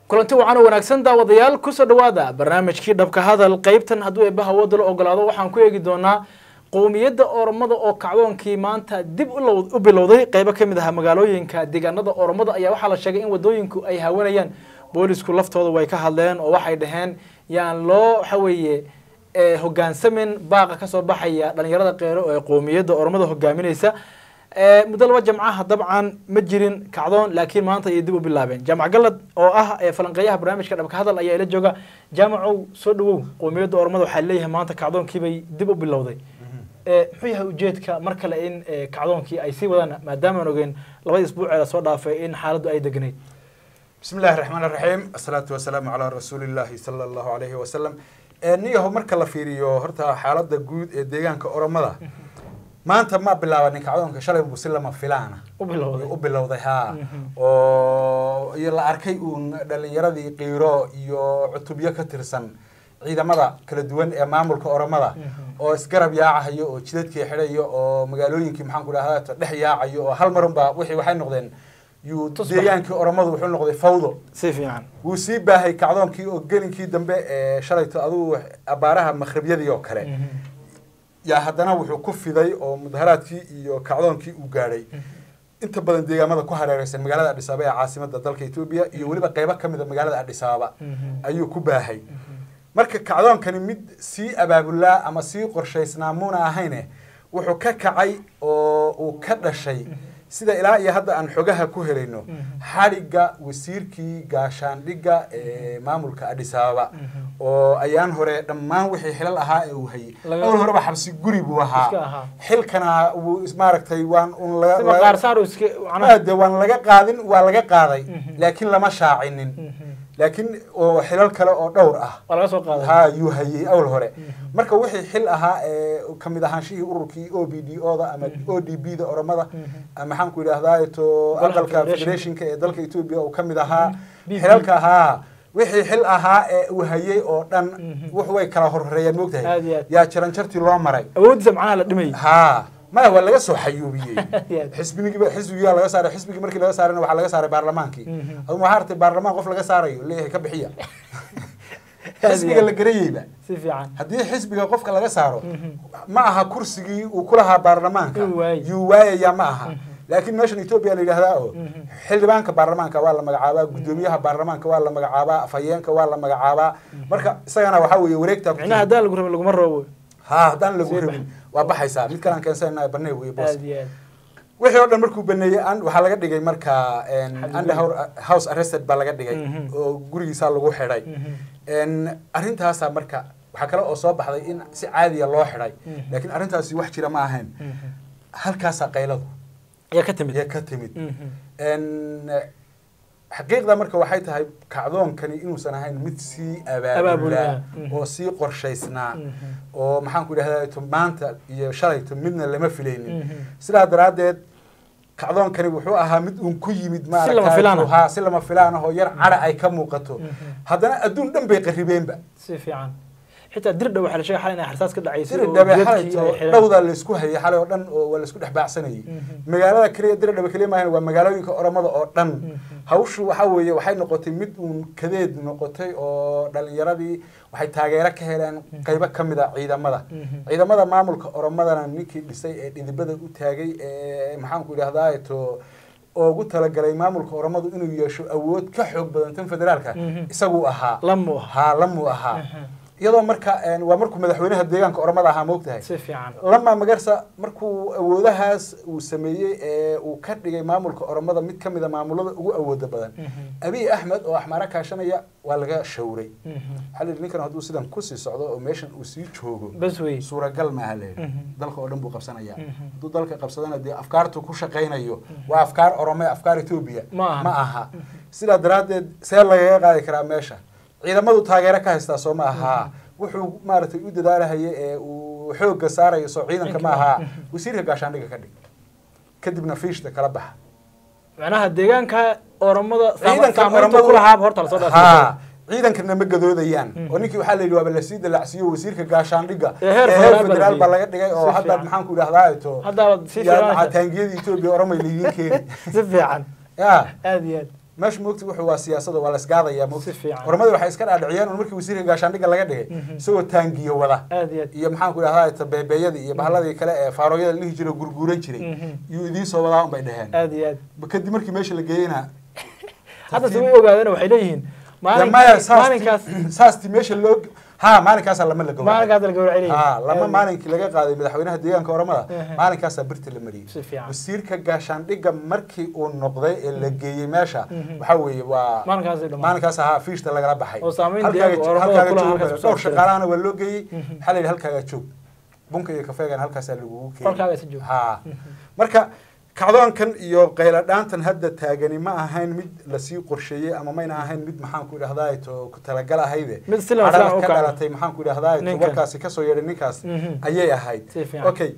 kulanti wacan oo wanaagsan daawadayaal kusoo dhawaada barnaamijkii dhabka hadal qeybtan hadduu eebbaha wadda la ogolaado waxaan ku eegi doonaa qowmiyadda oromada oo kacdoonkii maanta dib u bilowday qeybo ka mid aha magaalooyinka deegaanada oromada ayaa waxaa la sheegay in wadooyinku ay haawanayaan boolisku laftooda way ka hadleen oo waxay dhaheen yaan loo waxa weeye hogaansamin baaqa kasoo baxaya dhalinyarada qeero ee qowmiyadda oromada hogaaminaysa muddo laba jamcaha dabcan ma jirin kacdoon laakiin maanta ayay dib u bilaabeen jaamac galad oo ah falanqeeyaha barnaamijka dhabka hadal ayaa ila jooga jaamacow soo dhawow qowmiyadda oromada waxaa leeyahay maanta kacdoonkiibay dib u bilowday muxuu yahay ujeedka mar kale in kacdoonkii ay sii wadaan maadaamaan ogeyn labadii isbuuceeda soo dhaafay in xaaladdu ay degnayd bismi illahi raxmaan iraxiim asalaatu wasalaamu calaa rasuulillahi sala allahu alayhi wasalam niyaho marka la fiiriyo horta xaaladda guud ee deegaanka oromada maanta ma bilaabanin kacdoonka shalay buu si lama filaana u bilowday u bilowday haa oo iyo la arkay uun dhalinyaradii qiiro iyo cutubyo ka tirsan ciidamada kala duwan ee maamulka oromada oo isgarab yaacahayo oo jidadkii xidhayo oo magaalooyinkii maxaan ku dhahda dhex yaacayo oo hal marunba wixii waxay noqdeen yuu deegaankii oromadu wuxuu noqday fawdo si fiican wuu sii baahay kacdoonkii oo gelinkii dambe ee shalayto adugu abaaraha makhribyadii oo kale yaa haddana wuxuu ku fiday oo mudaharaadkii iyo kacdoonkii uu gaadhay inta badan deegaamada ku hareereysan magaalada adhisaaba ee caasimada dalka etoobiya iyo weliba qeybo ka mid a magaalada adhisaaba ayuu ku baahay marka kacdoonkani mid sii abaabulaa ama sii qorshaysnaa muuna ahayne wuxuu ka kacay oo uu ka dhashay sida ilaa iyo hadda aan xogaha ku helayno xadhigga wasiirkii gaashaandhigga ee maamulka adhisaaba oo ayaan hore dhammaan wixii xilal ahaa ee uu hayay awal horeba xabsi guri buu ahaa xilkana wuu maaragtay waan un de waan laga qaadin waa laga qaaday laakiin lama shaacinin laakiin oo xilal kale oo dhowr ah ha yuu hayay awal hore marka wixii xil ahaa ee kamid ahaanshihii ururkii o b d o da ama o d b da oromada maxaan ku idhahdaa to aqalka federationka ee dalka etoobiya uu kamid ahaa xilalka ahaa wixii xil ahaa ee uu hayay oo dhan wux way kala horreeyeen moogtahay yaa jaranjartii loo maray awoodiisa macnaha la dhimay ha maya waa laga soo xayuubiyey xisbigiiba xisbigiyaa laga saaray xisbigii markii laga saarayna waxaa laga saaray baarlamaankii aduma waxaa artay baarlamaan qof laga saarayo leeyahay ka bixiya xisbiga la garayeyba si fiican haddii xisbiga qofka laga saaro ma aha kursigii uu kulahaa baarlamaanka Yuu waayay. yuu waayaya ma aha laakiin meeshan etoobiya la yidhahdaa oo xildhibaanka baarlamaanka waa la magacaabaa guddoomiyaha baarlamaanka waa la magacaabaa afhayeenka waa la magacaabaa marka isagana waxaa weeye wareegta micnaha haddaan lagu rabin laguma rabo ha haddaan lagu Sii rabin waa baxaysaa mid kalaan keensanayna banee weye boos aad iyo aad wixii oo dhan markuu baneeyey an waxaa laga dhigay marka under house arrested baa laga dhigay Mhm. oo gurigiisaa lagu xidhay arrintaasaa marka waxaa kale oo soo baxday in si caadiya loo xidhay Mhm. laakiin arrintaasi wax jira ma ahayn halkaasaa qayladu ayaa ka timid ee ka timid Mhm. En, xaqiiqda marka waxay tahay kacdoonkani inuusan ahayn mid sii abaabulaa Abaabulaa. Mhm. oo sii qorshaysnaa Mhm. oo maxaan ku idhahdaa to maanta iyo shalayto midna lama filaynin Mhm. sidaa daraaddeed kacdoonkani wuxuu ahaa mid uun ku yimid Si lama filaan ah. ha si lama filaan ah oo yar cadha ay ka muuqato Mhm. haddana adduun dhan bay qarribeenba si fiican xitaa dirdha waxaa la sheegay xalay inay xarsaas ka dhacaysay diri oo dhabe jidadkii xalayto ay xidhan. dhowdaa laysku hayay xalay oo dhan oo waa laysku dhex baacsanayay Mhm. magaalada keliya diri dhabe keliya maahan waa magaalooyinka oromada oo dhan Mhm. hawshu waxaa weeye waxay noqotay mid uun kadeed noqotay oo dhalinyaradii waxay taageero ka heleen qaybo ka mid a ciidamada Mhm. ciidamada maamulka oromadana ninkii dhisay ee dhidibada u taagay ee maxaan ku idhahdaa to ugu talagalay maamulka oromadu inuu yeesho awood ka xoog badan tan federaalka Mhm. isaguu ahaa lamu ah haa lamuu ahaa Mhm. iyadoo marka een, waa markuu madaxweynaha deegaanka oromada ahaa moogtahay si fiican lama magarsa markuu awoodahaas uu sameeyey ee uu ka dhigay maamulka oromada mid ka mid a maamulada ugu awooda badan Mhm. abiy axmed oo axmaara kaashanaya waa laga shawray Mhm. waxaa la yidhi ninkan hadduu sidan kusii socdo oo meeshan uu sii joogo bas wey suuragal maaha la yidhi Mhm. dalka oo dhan buu qabsanaya Mhm. hadduu dalka qabsadana dee afkaartu ku shaqaynayo waa afkaar orome afkaar etoobiya Ma aha. ma aha sidaa daraaddeed see lagaga qaadi karaa meesha ciidamadu taageero ka haystaa soo ma ahaa wuxuu maaragtay u dadaalahaya ee uu xoogga saarayo soo ciidanka ma ahaa wasiirka gaashaandhiga ka dhig kadibna fiishta kala baxa macnaha deegaanka oromada ciidanka saamaynta oromadu ku lahaaba horta lasoo dhaafay haa ciidankana ma gadoodayaan Mhm. oo ninkii waxaa la yidhi waaba lasii dalacsiiyo wasiirka gaashaandhiga Ee heer ee federaal baa federaal la baa dhigay. laga dhigay oo Si hadda fiican. maxaan ku idhahdaa to haddaaba si yaa fiican taangiyada etoobiya oromay layiin keeni si fiican ya aad iyo aad meesha moogta wuxuu waa siyaasada waa la isgaadaya moogta Si fiican. oramadii waxay iska dhaadhiciyeen un markii wasiirka gaashaandhigga laga dhigay isagoo taangiyo wada aad iyo aad iyo maxaan ku idhahdaa tabeebeeyadii iyo bahaladii kale ee faarooyada la dhihi jiray oo gurguuran jiray Mhm. yuu idiin soo wadaa un bay dheheen aad iyo aad kadib markii meesha la geeyeyna hadda se way ogaadeen waxay leeyihiin maya maalinkaas maalinkaas saasti meesha loo ha maalinkaasa lama la gowracay maalinkaas la gawracay leeyihiin ha lama Aad- maalinkii laga qaaday madaxweynaha deegaanka oromada Mhm. maalinkaasaa birta la mariyey si fiican wasiirka gaashaandhigga markii uu noqday ee la geeyey meesha Mhm. waxaa weeye waa maalinkaas ay dhamaan maalinkaas ahaa fiishta lagala baxay Oo saamayn Halkaaga deegaanka jo- Oromada halkaaga kulaha joog- halkaas ku soo dhowr abtiray. shaqaalahana waa loo geeyey Mhm. waxaa la yidhi halkaaga joog bunka iyo kafeegana halkaasaa lagugu keenay qolkaaga si joog ha marka kacdoonkan iyo qayladhaantan hadda taagani ma ahayn mid lasii qorsheeyey ama mayna ahayn mid maxaan ku idhahdaa to ku talagal ahayde Mid si lama Cadhada filaan u ka kacday. dhalatay maxaan ku idhahdaa to Ninkan. warkaasi kasoo yeedhay ninkaas Mhm. ayay ahayd Si fiican. okay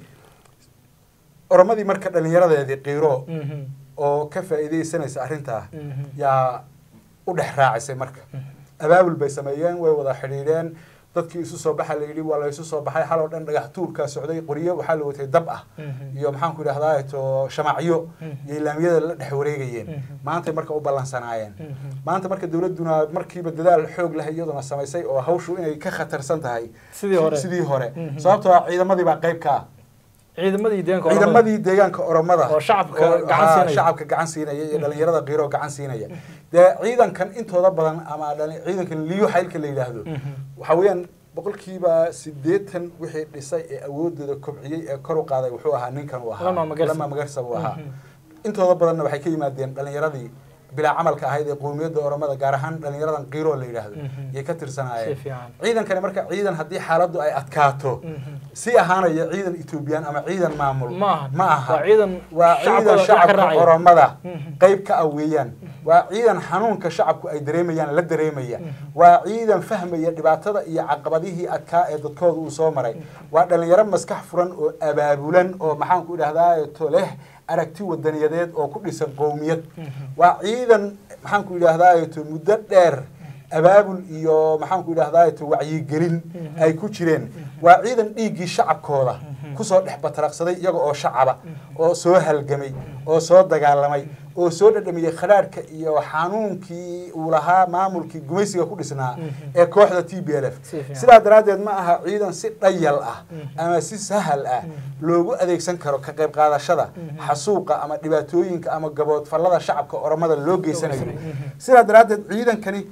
oromadii marka dhallinyaradeedii qiiro Mhm. oo ka faa'iidaysanaysa arrintaa Mhm. yaa u dhex raacisay marka abaabul bay sameeyeen way wada xidhiidheen dadkii isu soo baxa la yidhi waa la isu soo baxay xal oo dhan dhagax tuurkaa socday qoryo waxaa la watay dab ah Mhm. iyo maxaan ku idhahdaa to shamacyo Mhm. iyo ilaamiyada la dhex wareegayeen Mhm. maantay marka u ballansanaayeen Mhm. maanta marka dowladduna markiiba dadaal xoog leh iyaduna samaysay oo hawshu inay ka khatarsan tahay sidii hore sidii hore Mhm. sababtoo ah ciidamadii baa qayb ka ah ciidamadii deegaanka Oromada. ciidamadii deegaanka oromada Oo shacabka oo- gacan haa, siinaya. shacabka gacan siinaya iyo dhalinyarada qiiro gacan siinaya dee ciidankan intooda badan ama dhali- ciidankan liyo xaylka la yidhaahdo Mhm. waxa weeyaan boqolkiiba sideetan wixii dhisay ee awoodooda kobciyey ee kor u qaaday wuxuu ahaa ninkan uu ahaa Lama Magarsa. lama magarsa buu ahaa Mhm. intooda badanna waxay ka yimaadeen dhalinyaradii bilaa camalka ahayd ee qowmiyadda oromada gaar ahaan dhalinyaradan qiiro la yidhaahdo Mhm. yay ka si tirsanaayeen fiican ciidankani marka ciidan haddii xaaladdu ay adkaato Mhm. si ahaanaya ciidan etoobiyaan ama ciidan maamul ma aha ma aha waa ciidan waa shacabkooda ciidan wax ka shacabka raacaya. oromada Mhm. qayb ka ah weeyaan waa ciidan xanuunka shacabku ay dareemayaan la dareemaya waa ciidan fahmaya dhibaatada iyo caqabadihii adkaa ee dadkooda uu soo maray waa dhalinyaro maskax furan oo abaabulan oo maxaan ku idhahdaa to leh aragti wadaniyadeed oo ku dhisan qowmiyad waa ciidan maxaan ku idhahdaa to muddo dheer abaabul iyo maxaan ku idhahdaa to wacyigelin ay ku jireen waa ciidan dhiiggii shacabkooda kusoo dhex bataraqsaday iyaga oo shacaba oo soo halgamay oo soo dagaalamay oo soo dhadhamiyey khadhaadhka iyo xanuunkii uu lahaa maamulkii gumaysiga ku dhisnaa ee kooxda t b l f Si fiican. sidaa daraaddeed ma aha ciidan si dhayal ah ama si sahal ah loogu adeegsan karo ka qayb qaadashada xasuuqa ama dhibaatooyinka ama gaboodfallada shacabka oromada loo geysanayo sidaa daraaddeed ciidankani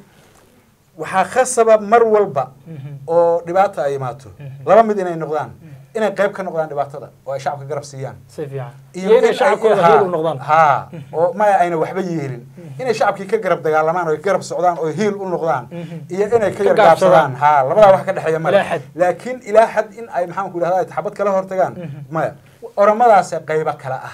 waxaa khasaba mar walba oo dhibaata ay imaato laba mid inay noqdaan inay qayb ka noqdaan dhibaatada oo ay shacabka garab siiyaan si fiican iyo iyo inay in ay- shacabkooda haa, heel u noqdaan haa oo maya ayna waxba yeelin inay shacabkii ka garab dagaalamaan oo ay garab socdaan oo hiil u noqdaan iyo inay ka Ka yar gaabsadaan. gaabsadaan haa labadaa wax ka dhexeeya male Ilaa xad. laakiin ilaa xad in ay maxaan ku idhahdaa taxabad kala hortagaan maya oromadaase qaybo kale ah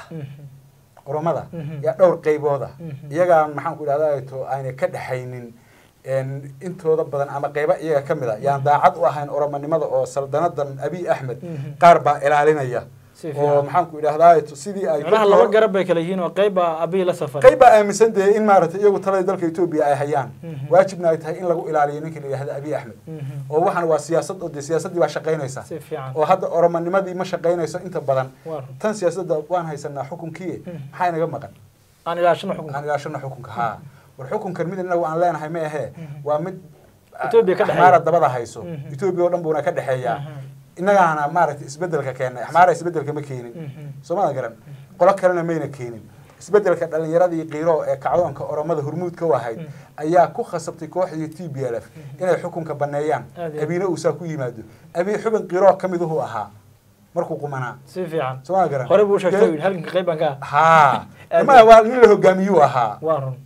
oromada yaa dhowr qaybooda iyagaan maxaan ku idhahdaa to ayna ka dhexaynin een, intooda badan ama qaybo iyaga ka mid a yaan daacad u ahayn oromonimada oo saldanadan abiy axmed qaar baa ilaalinaya Si oo fiican. maxaan ku idhahdaa to sidii ay macnaha laba garab bay kala yihiin oo qayb baa abiy la safar qayb baa aaminsan dee in maaragtay iyagu talada dalka etoobiya ay hayaan waajibna ay tahay in lagu ilaaliyo ninka la yidhahda abiy axmed oo waxaan waa siyaasad oo dee siyaasaddii baa shaqaynaysa si fiican oo hadda oromonimadii ma shaqaynayso inta badan waa run. tan siyaasadda waan haysanaa xukunkii maxaa inaga maqan aan ilaashano xukunka aan ilaashano xukunka haa war xukunkan mid inagu aan leenahay ma ahee waa mid Ethiopia ka dhexeeya. axmaara dabada hayso Mhm. etoobiya oo dhan buuna ka dhexeeyaa Mhm. innagaana maaragtay isbedelka keennay axmaara isbedelka ma keenin Mhm. soomada garan qolo kalena mayna keenin isbedelka dhalinyaradii qiiro ee kacdoonka oromada hormuudka u ahayd ayaa ku khasabtay kooxdii t b l f inay xukunka baneeyaan Aad iyo aad. abiina uusaa ku yimaado abii xubin qiiro ka miduhu ahaa markuu qumanaa si fiican soomada garan hore buu sheegtay yidhi halkanka qayb baan ka ah haa Aad ma waa nin la hogaamiyuu ahaa waa run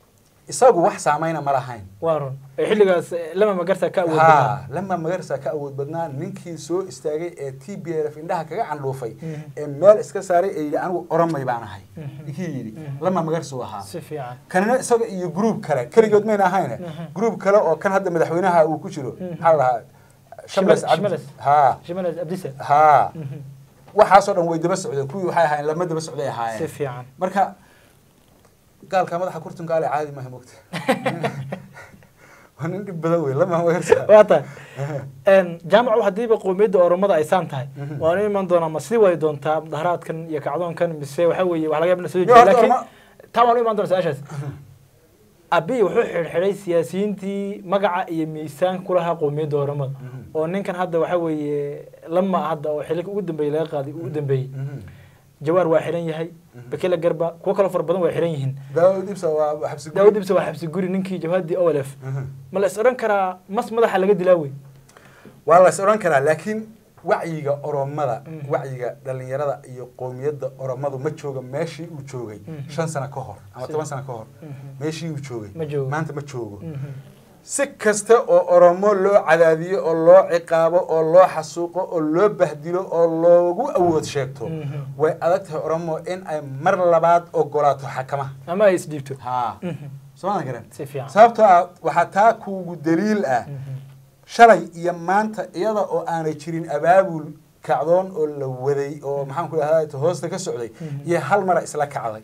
isagu wax saamayna ma lahayn waa run ee xilligaas eh, lama magarta ka awood ha badan lama magarsa ka awood badnaa ninkii soo istaagay ee t b l f indhaha kaga candhuufay Mhm. ee meel iska saaray ee yidhi anigu oromay baan ahay Mhm. ninkii yidhi Mhm. lama magarsu ahaa si fiican kanina isaga iyo gruub kale keligood mayna ahayne Mhm. gruub kale oo kan hadda madaxweynaha uu ku jiro Mhm. maxaa la dhahaa Shimales- Shamles Cabdi. Shimales. ha shimalas abdisa ha Mhm. waxaasoo dhan way daba socdeen kuwii waxay ahaayeen lama daba socday si ahaayeen fiican marka gaalka madaxa kurtunka ale caadi maaha mogta waa nin dhib badan wey lama magarsa waa tahay jaamacu haddiiba qowmiyadda oromada ay saan tahay Mhm. waanu iman doonaa ma sii wadi doontaa mudaharaadkan iyo kacdoonkan mise waxa weeye wax laga yaaba in la soo Yo, jeediyo horta laakiin Oroma- taa waanu iman doonaa su-aashaas abiy wuxuu xidhxidhay siyaasiyiintii magaca iyo miisaan ku lahaa qowmiyadda oromada oo ninkan hadda waxa weeye lama hadda oo xililka ugu dambeeyey laga qaaday ugu dambeeyey jawaar waa xiran yahay bekele garba kuwo kaloo fara badan waa xiran yihiin daawud ibsa waa xabsi daawud ibse waa xabsi guri ninkii jabhadii olf ma la is odhan karaa mas madaxa laga dilaa wey waa la is odhan karaa laakiin wacyiga oromada wacyiga dhalinyarada iyo qowmiyadda oromadu ma jooga meeshii uu joogay shan sano ka hor ama toban sano ka hor meeshii uu Ma joogay joogo. maanta ma joogo si kasta oo oromo loo cadaadiyo oo loo ciqaabo oo loo xasuuqo oo loo bahdilo oo loogu awood sheegto way adag tahay oromo in ay mar labaad ogolaato xakamaha ama ay isdhiibto ha sooma garan si fiican sababtoo ah waxaa taa kuugu daliil ah shalay iyo maanta iyada oo aanay jirin abaabul kacdoon oo la waday oo maxaan ku dhahdaa hoosta ka socday iyo hal mara isla kacday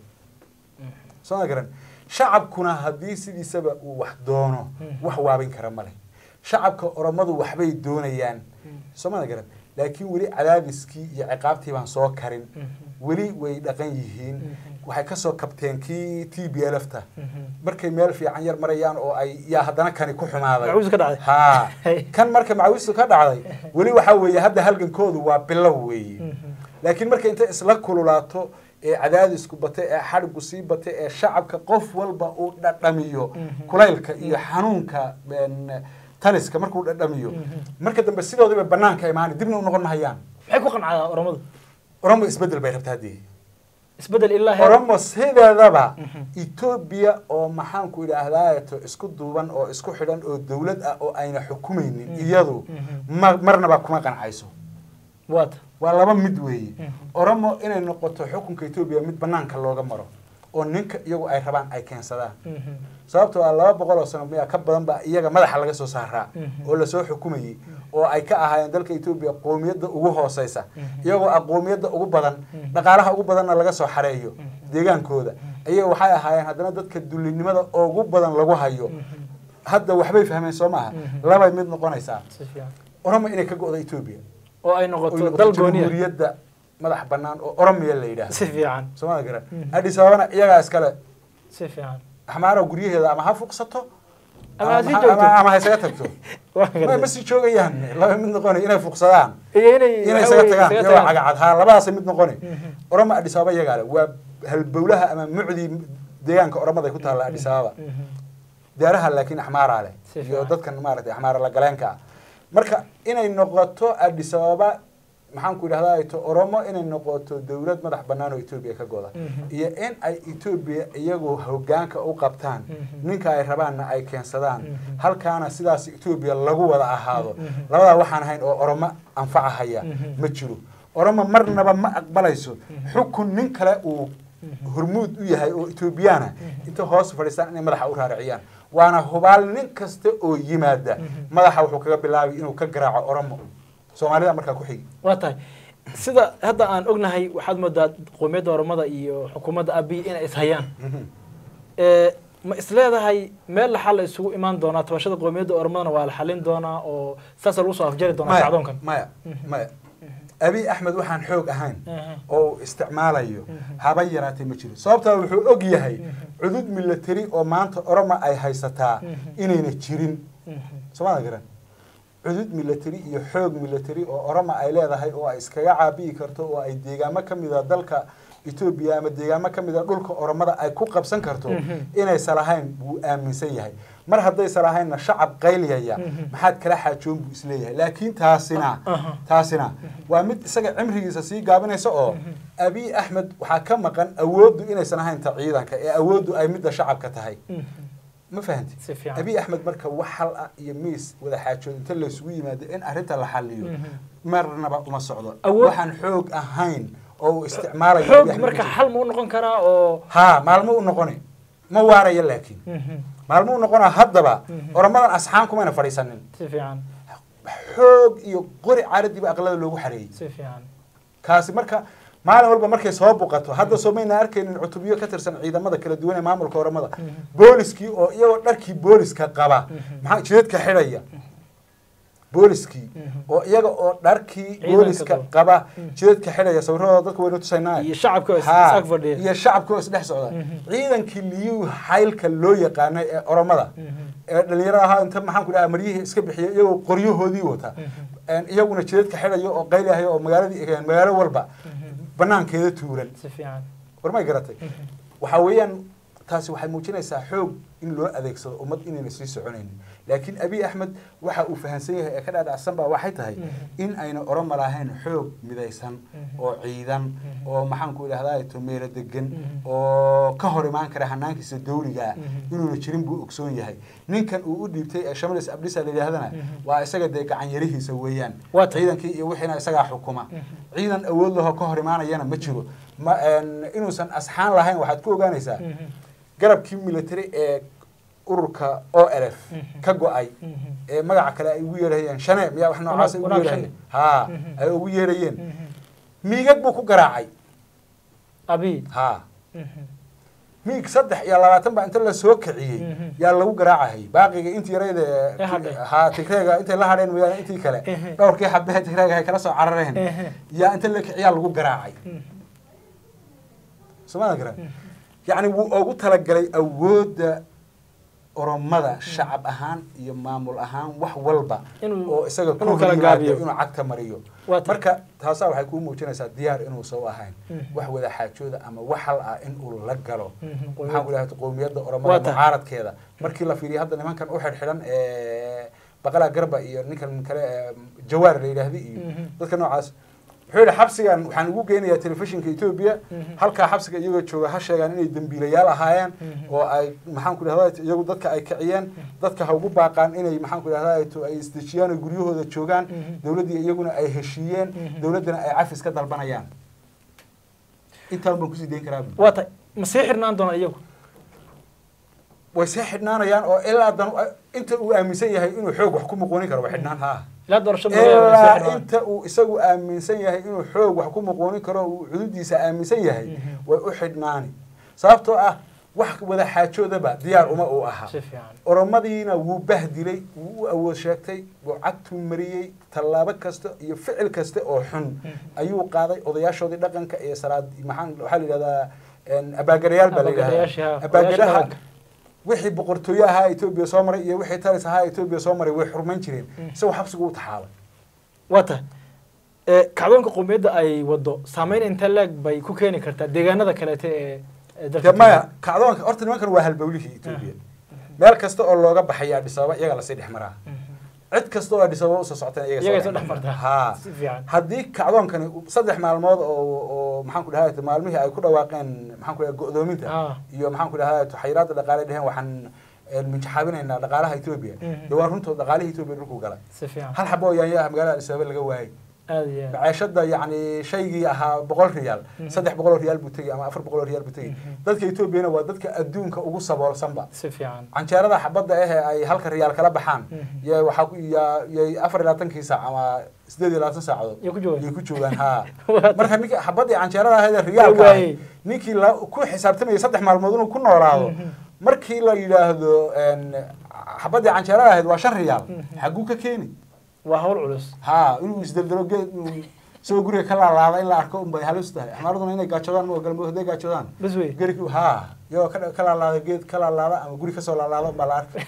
soo ma garan shacabkuna haddii sidiisaba uu wax doono wax waabin kara ma leh shacabka oromadu waxbay doonayaan soo ma garan laakiin weli cadaadiskii iyo ciqaabtii baan soo karin weli way dhaqan yihiin waxay kasoo kabteen kii t b l f ta markay meel fiican yar marayaan oo ay yaa haddana kani ku xumaaday Macawiis ka dhacday. ha Hey. kan marka macawistu ka dhacday weli waxaa weeye hadda halgankoodu waa bilow weeye laakiin markay intay isla kululaato ee cadaadisku bata ee xadhigu sii bata ee shacabka qof walba uu dhadhamiyo kulaylka iyo xanuunka een, taliska markuu dhadhamiyo marka dambe sidoodiiba banaanka imaani dibna u noqon mahayaan maxay ku qancdaa oromadu oromo isbedel bay rabtaa haddii isbedel ilaa heer oromo sideedaba etoobiya oo maxaanku idhaahdaato isku duuban oo isku xidhan oo dowlad ah oo ayna xukumaynin iyadu ma marnaba kuma qancayso waata waa laba mid weeye oromo inay noqoto xukunka etoobiya mid banaanka looga maro oo ninka iyagu ay rabaan ay keensadaan sababtoo ah laba boqol oo sano miyaa ka badan ba iyaga madaxa laga soo saaraa oo lasoo xukumayey oo ay ka ahaayeen dalka etoobiya qoomiyadda ugu hooseysa iyagoo ah qoomiyadda ugu badan dhaqaalaha ugu badanna laga soo xareeyo deegaankooda iyaga waxay ahaayeen haddana dadka dullinimada ugu badan lagu hayo hadda waxbay fahmeen soo maaha labay mid noqonaysaa si fiican oromo inay ka go'do etoobiya oo ay oo noqoto noqoto dal gooniya jamhuuriyadda madax bannaan oo oromiya la yidhaahdo si fiican soomada garan addis ababana iyagaa iskale si fiican axmaara guryaheeda ama ha fuqsato Ama ha ama sii ha- joogto. ama- ama ha isaga tagto waa ma gartay ma sii joogayaan laba mid noqoni inay fuqsadaan iyo inay inay waxa isaga weeye tagaan isaga iyagoo tagaan. cagacad ha labadaas mid noqoni oromo addis ababa iyagaa le waa halbowlaha ama mucdii deegaanka oromada ay ku taalla addis ababa Mhm. deeraha laakiin axmaaraa leh Si iyo fiican. dadkan maaragtay axmaara la galeenka ah marka inay noqoto addis ababa maxaan ku idhahdaa to oromo inay noqoto dowlad madax bannaan oo etoobiya ka goda Mhm. iyo in ay etoobiya iyagu hogaanka u qabtaan Mhm. ninka ay rabaanna ay keensadaan Mhm. halkaana sidaas etoobiya lagu wada ahaado Mhm. labadaa waxaan ahayn oo oromo anfacahaya Mhm. ma jiro oromo marnaba ma aqbalayso xukun nin kale uu hormuud u yahay oo etoobiyana inta hoos fadhiistaan inay madaxa u raariciyaan waana hubaal nin kasta oo yimaada madaxa wuxuu kaga bilaabay inuu ka garaaco oromo soomaalida markaa ku xigi waa tahay sida hadda aan ognahay waxaad moodaa qowmiyadda oromada iyo xukuumadda abiy inay ishayaan ee ma isleedahay meel laxaa la isugu imaan doonaa tabashada qowmiyadda oromadana waa la xalin doonaa oo saasa lagu soo afjari doonaa maya kacdoonkan maya maya abiy axmed waxaan xoog ahayn Mhm. oo uu isticmaalayo haba yaraatee ma jiro sababtaa wuxuu og yahay cudud milatari oo maanta oroma ay haysataa inayna jirin soomada garan cudud milatari iyo xoog milatari oo oroma ay leedahay oo ay iskaga caabiyi karto oo ay deegaamo ka mida dalka etoobiya ama deegaamo ka mida dhulka oromada ay ku qabsan karto inaysan lahayn buu aaminsan yahay mar haddaysan lahaynna shacab qayliyaya maxaad kala xaajoon buu isleeyahay laakiin taasina Aha. taasina waa mid isaga cimrigiisa sii gaabinaysa oo abiy axmed waxaa ka maqan awooddu inaysan ahayn ta ciidanka ee awooddu ay midda shacabka tahay ma fahanti Si fiican. abiy axmed marka wax hal ah iyo miis wada xaajood inta laysugu yimaado in arrinta la xaliyo marnaba uma socdo Awood- waxaan xoog ahayn oo uu isticmaalayo xoog Abiy Axmed marka ma jiro. xal ma u noqon karaa oo ha maalmo u noqoni ma waaraya laakiin maalmo u noqona haddaba oramadan asxaan kumayna fadhiisanin si fiican xoog iyo qori caaradiiba aqlada loogu xareeyey si fiican kaasi marka maalin walba markay soo buqato hadda soo mayna arkaynin cutubyo ka tirsan ciidamada kala duwan ee maamulka oramada booliskii oo iyagoo dharkii booliska qaba maxaa jidadka xidhaya booliskii oo iyaga oo dharkii Ciidanka booliska qaba. qaba jidadka xidhaya sawirradooda dadka waynu tusaynaa iyo shacabka oo is- Ha, is ag fadhiya iyo shacabka oo isdhex socda ciidankii liyuu xaylka loo yaqaanay ee oromada ee dhalinyarada ahaa inta maxaan ku dhaha maryihii iska bixiya iyagoo qoryahoodii wata een iyaguna jidadka xidhayo oo qaylahayo oo magaaladii magaalo walba banaankeeda tuuran si fiican war may garatay waxaa weeyaan taasi waxay muujinaysaa xoog in loo adeegsado ummad inayna sii soconaynin laakiin abiy axmed waxa uu fahansan yahay ee ka dhaadhacsan baa waxay tahay in ayna oroma lahayn xoog midaysan oo ciidan oo maxaanku idhahdaa to meelo degan oo ka hor imaan kara hanaankiisa dawliga ah inuuna jirin buu ogsoon yahay ninkan uu u dhiibtay ee shamalis abdisa la yidhaahdana waa isaga dee gacan yarihiisa weeyaan Waa tahay. ciidankii iyo wixiina isagaa xukuma ciidan awood lahoo ka hor imaanayana ma jiro ma een, inuusan asxaan lahayn waxaad ku ogaanaysaa garabkii military ee ururka o l f ka go-ay ee magaca kale ay ugu yeerahayeen shane miyaa wax noocaas ay ugu Wanaag yeerahayeen Shane. ha ay ugu yeerayeen miigag buu ku garaacay abi ha miig saddex iyo labaatan baa inta la soo kiciyey yaa lagu garaacahayay baaqiga intii yarayda Ee hadhay. ha tigreega intay la hadheen mooyaane intii kale dhowrkii xabee tigreega ay kala soo carareen yaa inta la kiciyaa lagu garaacay somaada garan yacni wuu ugu talagalay awoodda oromada shacab ahaan iyo maamul ahaan wax walba Inuu- oo isaga ku inuu kala yimaado gaabiyo. inuu cagta mariyo Waa tahay. marka taasaa waxay kuu muujinaysaa diyaar inuusan u ahayn wax wada xaajooda ama wax hal ah in uu la galo maxaan ku dhahay qowmiyadda Waa oromada tahay. mucaaradkeeda markii la fiiriyo hadda nimankan u xidhxidhan ee baqala garba iyo ninkan kale ee jawaar la yidhaahdi iyo dadka noocaas wuxuu yidhi xabsigan waxaan ugu geynayaa telefishinka etoobiya halkaa xabsiga iyagoo jooga ha sheegaan inay dembiilayaal ahaayeen oo ay maxaan ku dhahdaa iyagu dadka ay kiciyeen dadka ha ugu baaqaan inay maxaan ku dhahdaa to ay isdejiyaan oo guryahooda joogaan dowladdii iyaguna ay heshiiyeen dowladdana ay cafis ka dalbanayaan intaan baan kusii dayn karaa bu. waa tahay ma sii xirnaan doona iyagu way see xidhnaanayaan oo ilaa dan inta uu aaminsan yahay inuu xoog wax ku muquunin karo way xidhnaan haa ilaa doorasho ma- ma sii ilaa xirnaan. inta uu isagu aaminsan yahay inuu xoog wax ku muquunin karo uu cududiisa aaminsan yahay way u xidhnaani sababtoo ah wax wada xaajoodaba diyaar uma uu ahaa si fiican oromadiina wuu bahdilay wuu u awood sheegtay wuu cagtuu mariyey tallaabo kasta iyo ficil kasta oo xun ayuu qaaday odayaashoodii dhaqanka iyo salaad maxaan waxaa la yidhahdaa een, abaagarayaal baa la Abaagarayaashii, ha. yidhahdaa abaagaraha Odayaasha dhaqanka. wixii boqortooye ahaa etoobiya soo maray iyo wixii talis ahaa etoobiya soo maray way xurmayn jireen isagoo xabsigu u taxaabay waa tahay ee kacdoonka qowmiyadda ay wado saameyn intee leeg bay ku keeni kartaa deegaanada kaleete ee ee dalka de maya kacdoonka horta nimankan waa halbowlihii etoobiya meel kasta oo looga baxaya dhisaba iyaga lasii dhex maraa cid kasta oo dhisaba usoo socoteen Iyaga iyaga soo dhex martaa. haa si fiican haddii kacdoonkani uu- saddex maalmood oo oo maxaan ku dhahay maalmihii ay ku dhawaaqeen maxaan ku dhahay go'doominta Ah. iyo maxaan ku dhahay xayiraadda dhaqaale dheheen waxaan een, minjaxaabinaynaa dhaqaalaha etoobiya Mhm. dee waa runtood dhaqaalihii etoobiya dhulku galay si fiican hal xabo oo yaanyo ah magaalada addis ababa laga waayay aad iyo aad maciishada yacni shaygii ahaa boqol riyaal saddex boqol oo riyaal buu tegey ama afar boqol oo riyaal buu tegey dadka etoobiyana waa dadka adduunka ugu saboolsanba si fiican canjeerada xabadda ahe ay halka riyaal kala baxaan Mhm. yay waxaa ku yaa- yay afar iyo labaatankii saac ama sideed iyo labaatan saacadood Yay ku joogaan? yay ku joogaan haa Waa marka ninka xabaddii canjeerada ahayd ee riyaalka Way ahayd ninkii la ku xisaabtamayay saddex maalmood inuu ku noolaado markii la yidhaahdo een, xabaddii canjeerada ahayd waa shan riyaal xagguu ka keeni waa hawl culus haa inuu isdeldelo geed inuu isagoo guriga ka laalaada in la arko unbay halis tahay xamaaraduna inay gaajoodaan ma ogola ma hadday gaajoodaan bas wey geri haa iyagoo ka ka laalaada geed ka laalaada ama guri kasoo laalaada unbaa la arkay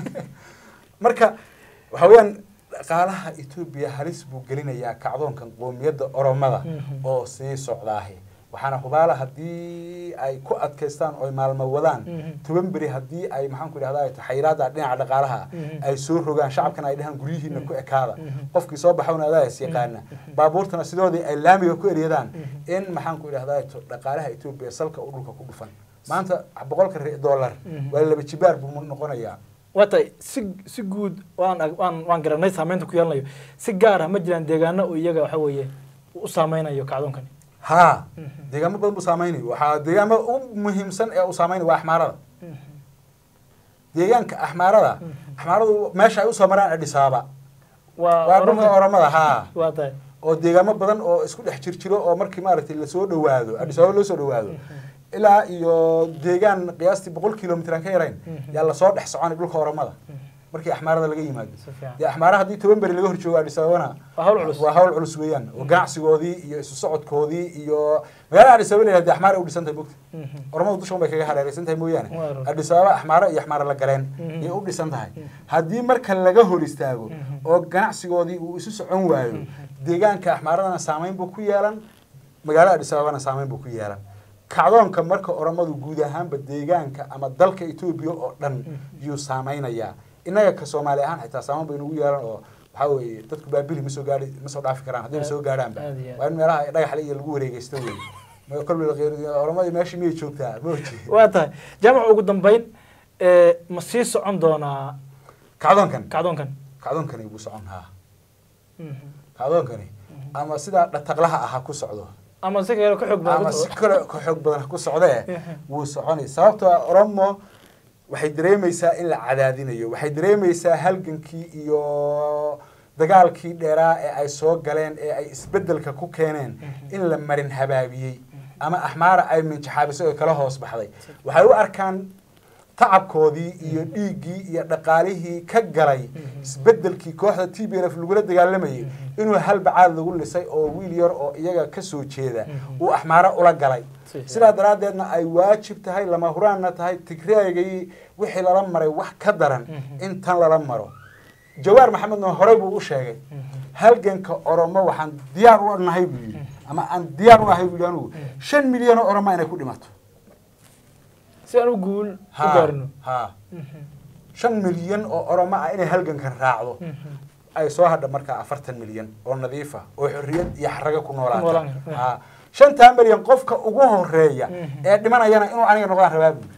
marka waxa weeyaan dhaqaalaha etoobiya halis buu gelinayaa kacdoonkan qoomiyadda oromada Mhm. oo sii socdaahe waxaana hubaala haddii ay ku adkaystaan oo ay maalmo wadaan Mhm. toban beri haddii ay maxaan ku idhahdaa xayiraada dhinaca dhaqaalaha Mhm. ay soo rogaan shacabkana ay dhahaan guryihiina ku ekaada Mhm. qofkii soo baxawna adaa is yaqaana baabuurtana sidoodii ay laamiga ku eryadaan in maxaan ku idhahdaa to- dhaqaalaha etoobiya salka u dhulka ku dhufan maanta boqolka ri- dollar Mhm. waa laba jibaar buu noqonayaa waa tahay si si guud waan ag- waan waan garanay saameynta ku yeelanayo si gaar ah ma jiraan deegaano oo iyaga waxa weeye u saameynayo kacdoonkani haa deegaamo badan buu saameynaya waxaa deegaamada ugu muhiimsan ee uu saameynaya waa axmaarada deegaanka axmaarada axmaaradu meesha ay usoo maraan adhisaaba waa waa dhulka oromada oromada haa waa tahay oo deegaamo badan oo isku dhex jir jiro oo markii maaragtay lasoo dhawaado adhisaaba loo soo dhawaado ilaa iyo deegaan qiyaastii boqol kilomitr aan ka yarayn yaa lasoo dhex soconay dhulka oromada markii axmaarada laga yimaado Si fiican. dee axmaara haddii toban beri laga horjoogo Addis Ababana Waa hawl culus. waa hawl culus weeyaan oo ganacsigoodii iyo isu socodkoodii iyo magaalada Addis Ababa la yidhahdo axmaara u dhisan tahay bogta oromadu dushan bay kaga hareeraysan tahay mooyaane Waa run. Addis Ababa axmaara iyo axmaara la galeen Mhm. ayay u dhisan tahay haddii marka laga hor istaago oo ganacsigoodii uu isu socon waayo deegaanka axmaaradana saameyn buu ku yeelan magaalada Addis Ababana saameyn buu ku yeelan kacdoonka marka oromadu guud ahaanba deegaanka ama dalka Ethiopia oo dhan yuu saameynayaa innaga ka Soomaali ahaan xitaa saameyn bay nagu yeelan oo waxaa weeye dadku baabili ma soo gaadhi ma soo dhaafi karaan haddii soo gaadhaanba Aad iyo aad. waa in meelaha dhagaxle iyo lagu wareegeysto wey Ma- kolba la qeer- oromadii meeshii miyay joogtaa ma oji waa tahay jaamac ugu dambeyn ee, ma sii socon doonaa kacdoonkan kacdoonkan kacdoonkani buu socon haa Mhm. kacdoonkani ama sidaa dhataqlaha ah ha ku socdo ama si kale ka xoog ama badan si kale ka xoog badan ha ku socdee wuu soconay sababtoo ah oromo waxay dareemaysaa in la cadaadinayo waxay dareemaysaa halgankii iyo dagaalkii dheeraa ee ay soo galeen ee ay isbedelka ku keeneen in la marin habaabiyey ama axmaara ay minjaxaabisay oo kala hoos baxday waxay u arkaan tacabkoodii iyo dhiiggii iyo dhaqaalihii ka galay isbedelkii kooxda t b l f lagula dagaalamayay inuu hal bacaad lagu lisay oo wiil yar oo iyaga ka soo jeeda uu axmaaro ula galay Si fiican. sidaa daraaddeedna ay waajib tahay lama huraanna tahay tigreegay wixii lala maray wax ka daran in tan lala maro jawaar maxamedna horey buu u sheegay halganka oromo waxaan diyaar u nahay buu yidhi ama aan diyaar u ahay buu yidhi anugu shan milyan oo oromo inay ku dhimato si aan u guul u Ha, gaarno ha shan milyan oo oromo ah inay halgankan raacdo ay soo hadha markaa afartan milyan oo nadiif ah oo xorriyad iyo xaraga ku noolaata noolaan. ha shantaa milyan qofka ugu horeeya Mhm. ee dhimanayana inuu aniga noqdaan rabaa buu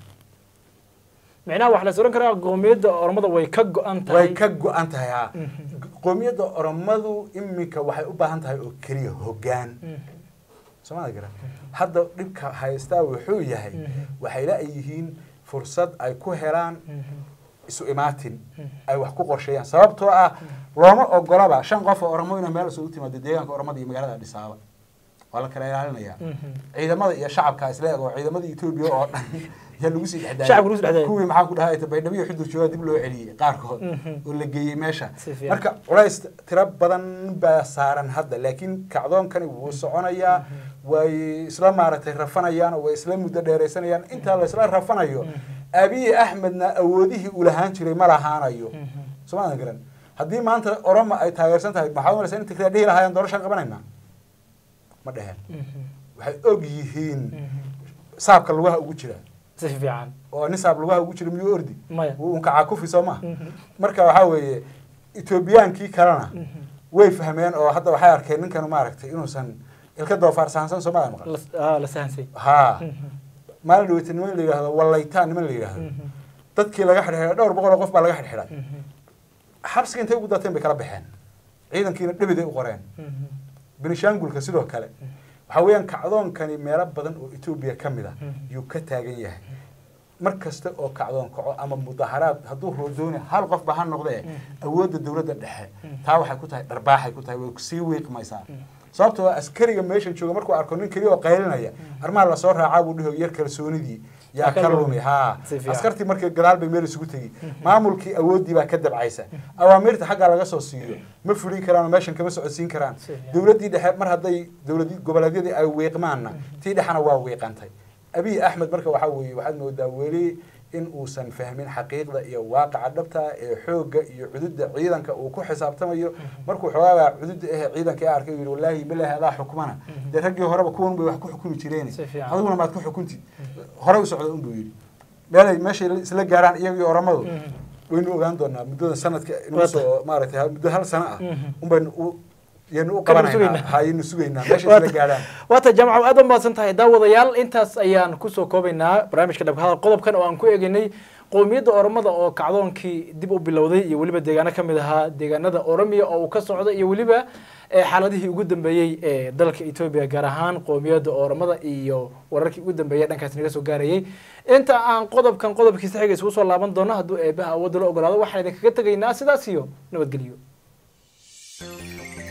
micnaha waxaa la is oran karaa qoomiyadda oromada way ka go-an way tahay ka go-an tahay ha Mhm. qoomiyadda oromadu iminka waxay u baahan tahay oo keliya hoggaan Mhm. soomada gara hadda dhibka haystaa wuxuu yahay Mhm. waxay la-yihiin fursad ay ku helaan Mhm. isu imaatin ay wax ku qorsheeyaan sababtoo ah looma ogolaba shan qof oo oromo inay meel isugu timaado deegaanka oromada iyo magaalada Addis Ababa waa la kala ilaalinayaa Mhm. ciidamada iyo shacabka isla eg oo ciidamada Ethiopia oo dhan yaa lagu sii dhexdaayay Shacabka lagu sii dhexdaayay. kuwii maxaa ku dhahay baydhabo iyo xudur jooga dib loo celiyey qaarkood Mhm. oo la geeyey meesha Si fiican. marka culays tiro badan baa saaran hadda laakiin kacdoonkani wuu soconayaa way isla maaragtay rafanayaan oo way isla muddo dheeraysanayaan intaa la isla rafanayo abiy axmedna awoodihii uu lahaan jiray ma lahaanayo Mhm. soomaadan garan haddii maanta oromo ay taageersan tahay maxaad umalaysaa in tigraa dhihi lahaayeen doorashaan qabanaynaa ma dheheen Mhm. waxay og yihiin Mhm. saabka lugaha ugu jira si fiican oo nin saab lugaha ugu jira miyuu ordi maya wuu unkacaa kufi soo maha Mhm. marka waxaa weeye etoobiyaankii kalena Mhm. way fahmeen oo hadda waxay arkeen ninkan maaragtay inuusan ilka doofaar sahansan soomaalia maqan La- ah, la sahansay haa Mhm. maalin dhaweyta niman la yidhaahdo wallaytaan niman la yidhaahdo Mhm. dadkii laga xidhxidhay dhowr boqol oo qof baa laga xidhxidhay Mhm. xabsiga intay ugu dateen bay kala baxeen ciidankiina dhibiday u qoreen Mhm. benishaangulka sidoo kale waxaa weeyaan kacdoonkani meelo badan oo etoobiya ka mid a yuu ka taagan yahay mar kasta oo kacdoon kaco ama mudaharaad hadduu roodooni hal qof ba ha noqdee awoodda dowladda dhexe taa waxay ku tahay dharbaaxay ku tahay way sii wiiqmaysaa sababtoo ah askariga meeshan jooga markuu arko nin keliya oo qaylinaya arrimaha lasoo raacaa buu dhiho yar kalsoonidii yaa Ka ka lumi. lumi haa Si fiican. askartii markii gadaal bay meel isugu tegi maamulkii awooddii baa ka dabcaysa awaamirta xaggaa laga soo siiyo ma fulin karaan oo meeshan kama socodsiin karaan Si fiican. dowladdii dhexe mar hadday dowladi goboleedyadii ay wiiqmaanna tii dhexena waa wiiqantay abiy axmed marka waxaa weeye waxaad moodaa weli in uusan fahmin xaqiiqda iyo waaqaca dhabta ee xoogga iyo cududda ciidanka uu ku xisaabtamayo markuu xoogaabaa cududda eh ciidanka ee arkay uu yidhi wallaahi bilaahi adaa xukumana dee raggii horeba kuwan bay wax ku xukumi jireen Si fiican. adiguna maad ku xukuntid hore u socda unbuu yidhi meelay meeshay isla gaaraan iyagii oramadu Mhm. waynu ogaan doonaa muddada sanadka inuu Waa soo maaragtay ha- muddo hal sano ah Mhm. unbaynu u yaynu u Kadib qabanaynaa sugaynaa. hayaynu sugaynaa meeshay Waa isla ta- gaaraan waata jaamaca aad u mahadsan tahay daawadayaal intaas ayaan kusoo koobaynaa barnaamijka dhabka hadal qodobkan oo aan ku eegaynay qowmiyadda oromada oo kacdoonkii dib u bilowday iyo weliba deegaano ka mid ahaa deegaanada oromiya oo uu ka socdo iyo weliba eh, xaaladihii ugu dambeeyey ee dalka etoobiya gaar ahaan qowmiyadda oromada iyo wararkii ugu dambeeyay dhankaas naga soo gaarayay inta aan qodobkan qodobkiisa xiga isugu soo laaban doono hadduu eebaha awoodda la ogolaado waxaan idinkaga tegaynaa sidaas iyo nabadgelyo